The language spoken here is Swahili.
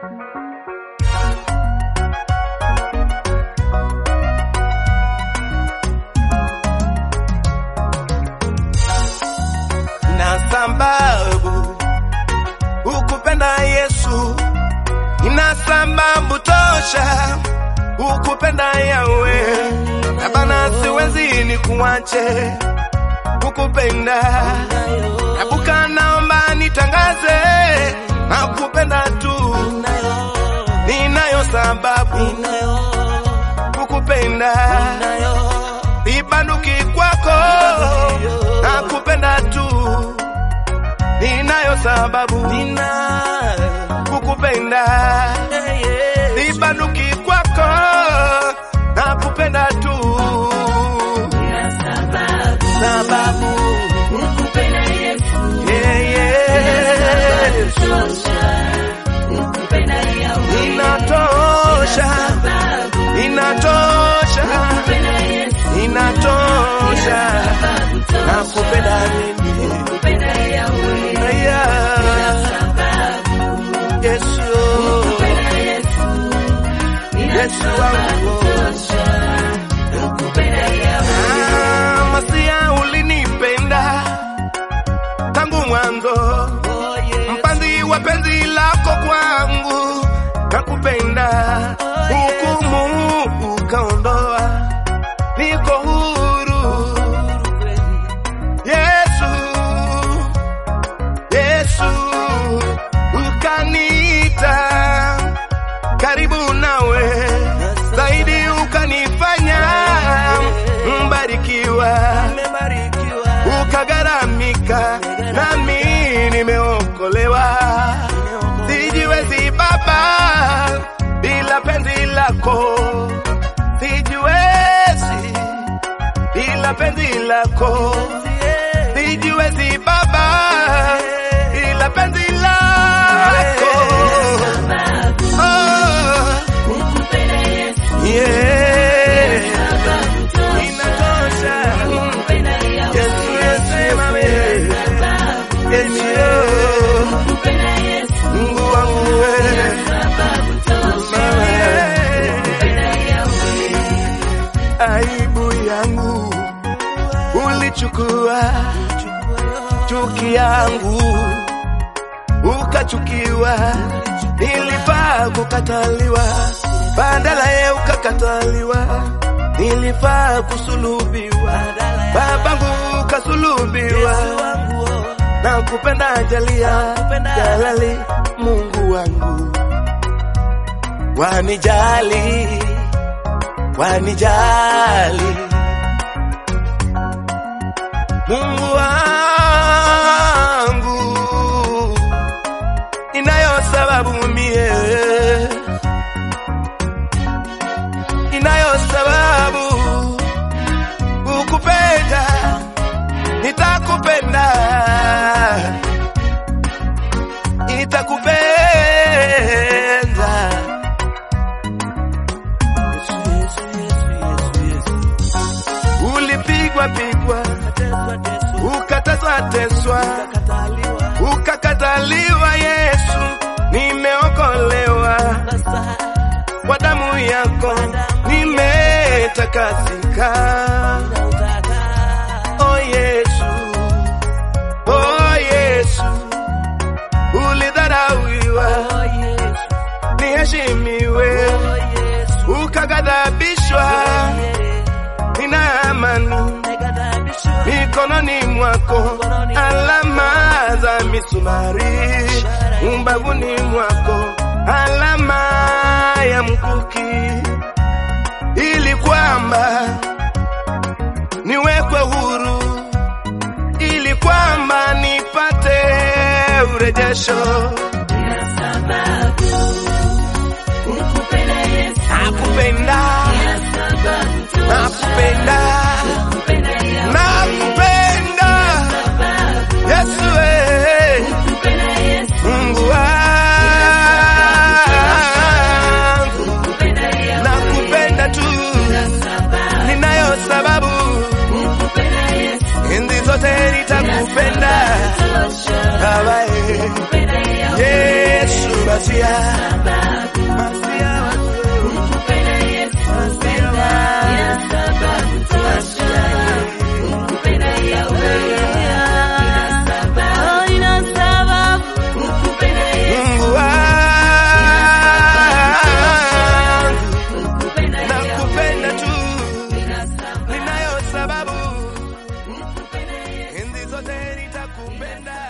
na sababu ukupenda Yesu, ina sababu tosha ukupenda yawe na bana, siwezi ni kuache ukupenda nabuka, naomba nitangaze na kupenda tu, ninayo sababu kukupenda, ibanduki kwako na kupenda tu, ninayo sababu kukupenda, ibanduki kwako na kupenda tu, sababu yeah, yeah. Inatosha, inatosha, inatosha, nakupenda mimi Aya, Yesu, Yesu wangu Ah, Masia ulinipenda tangu mwanzo mpanzi wa penzi lako kwangu, nakupenda hukumu ukaondoa, niko huru. Yesu, Yesu ukaniita karibu nawe zaidi, ukanifanya mbarikiwa ukagaramika nami nimeokolewa. Sijiwezi Baba bila penzi lako, sijiwezi bila penzi lako, sijiwezi Baba bila penzi lako. Oh, yeah. Inatosha. Yesu, Yesu, mami. Yesu, Mungu wangu wewe. Aibu yangu ulichukua, chuki yangu ukachukiwa, nilifaa kukataliwa, badala ye ukakataliwa, nilifaa kusulubiwa, babangu ukasulubiwa, na kupenda jalia jalali, Mungu wangu wanijali, wanijali Mungu wangu, inayo sababu mie, inayo sababu ukupenda, nitakupenda, nitakupenda. Ulipigwa pigwa, ukateswa teswa, ukakataliwa. Yesu, nimeokolewa kwa damu yako, nimetakasika. Oh Yesu, oh Yesu, ulidharauliwa, niheshimiwe, ukagadhabishwa, nina amani mikononi mwako, alama za misumari, umbavuni mwako, alama ya mkuki, ili kwamba niwekwe huru, ili kwamba nipate urejesho. Nakupenda, nakupenda, nakupenda Yesu, eh, Mungu wangu, nakupenda tu, ninayo sababu enzi zote nitakupenda Baba, eh, masia masia Mungu wangu nakupenda tu ninayo sababu enzi zote nitakupenda